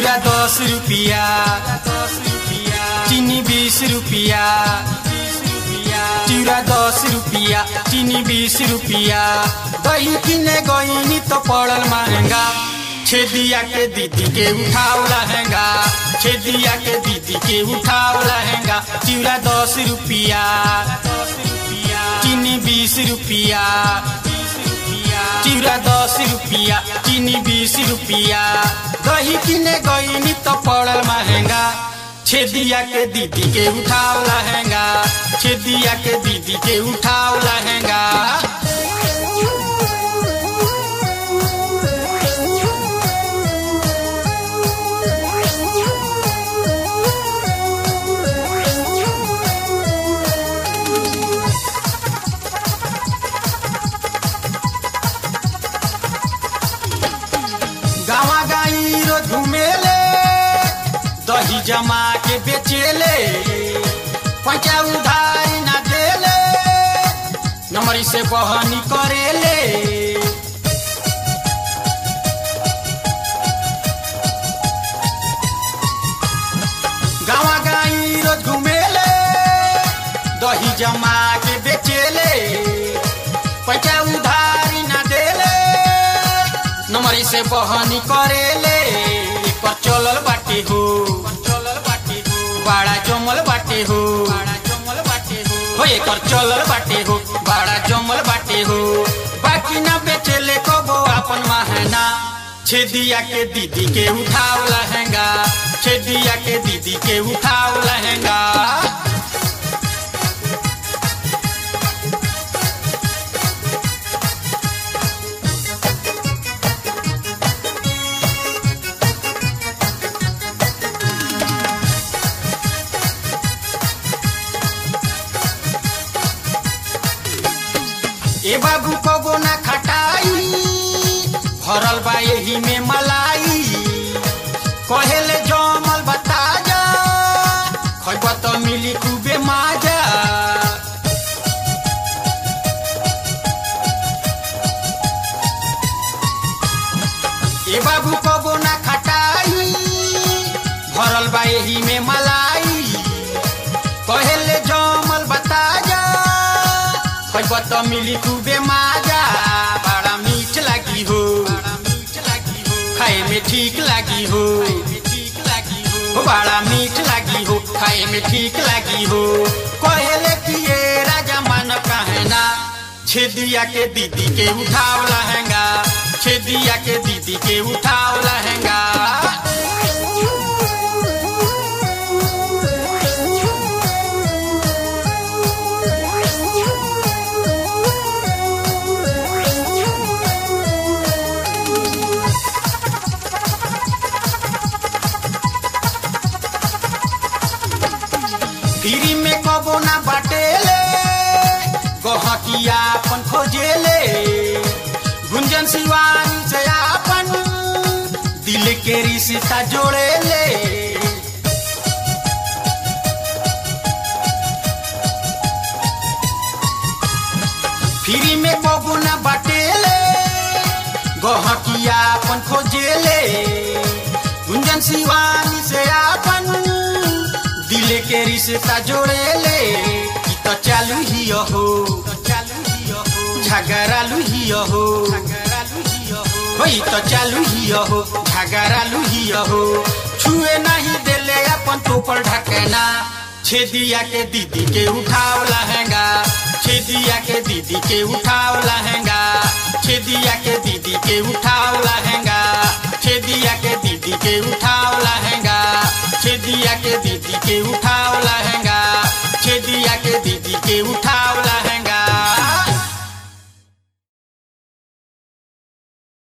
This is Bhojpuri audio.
चिउरा दस रुपिया चिनी बीस रुपिया चिउरा दस रुपिया चिनी बीस रुपिया दही किने गईनी तो पड़ल महंगा छेदिया के दीदी के उठाओ लहंगा छेदिया के दीदी के उठाओ लहंगा चिउरा दस रुपिया चीनी बीस रुपिया चिउरा दस रुपिया चीनी बीस रुपिया दही किने गईनी तो पड़ल महंगा छेदिया के दीदी के उठाओ लहंगा छेदिया के दीदी के उठाओ लहंगा गावा गाई रो घुमेले दही जमा के बेचेले पैसा उधारी ना देले नमरी से बहनी करेले गावा गाई रो घुमेले दही जमा के बेचेले पैसा उधारी ना देले नमरी से बहनी करेले एकर चलल बाटे हो चलल बाटे हो बड़ा जमल बाटे हो बड़ा जमल बाटे हो हो एकर चलल बाटे हो बड़ा जमल बाटे हो बाकी ना बेचेले कबो अपन महना छेदिया के दीदी के उठाओ लहंगा छेदिया के दीदी के उठाओ लहंगा ए बाबू कबो ना खटाई भरल बा एही में मलाई कहेले जमल बता जा खैब त मिली खूबे माजा ए बाबू कबो ना खटाई भरल बा एही में मलाई कहेले जमल बता जा खैब त मिली खूबे माजा बड़ा मीठ लागी हो खाए में ठीक लागी हो हो बड़ा मीठ लागी हो खाए में ठीक लागी हो कहेले कि ये राजा मान कहना छेदिया के दीदी के उठाओ लहंगा छेदिया के दीदी के उठाओ लहंगा फ्री में कबो ना बाटेले गहकिया अपन खोजेले गुंजन शिवानी से अपन दिल के रिश्ता जोड़ेले फ्री में कबो ना बाटेले गहकिया अपन खोजेले गुंजन शिवानी से अपन दिल के रिश्ता जोड़ेले ई तो चालू ही हो झगड़ालू ही हो हो ई तो चालू ही हो झगड़ालू ही हो छुए नहीं देले अपन तोपर ढकना छेदिया के दीदी के उठाओ लहंगा छेदिया के दीदी के उठाओ लहंगा छेदिया के दीदी के उठाओ लहंगा छेदिया के दीदी के उठाओ लहंगा छेदिया के दीदी के उठाओ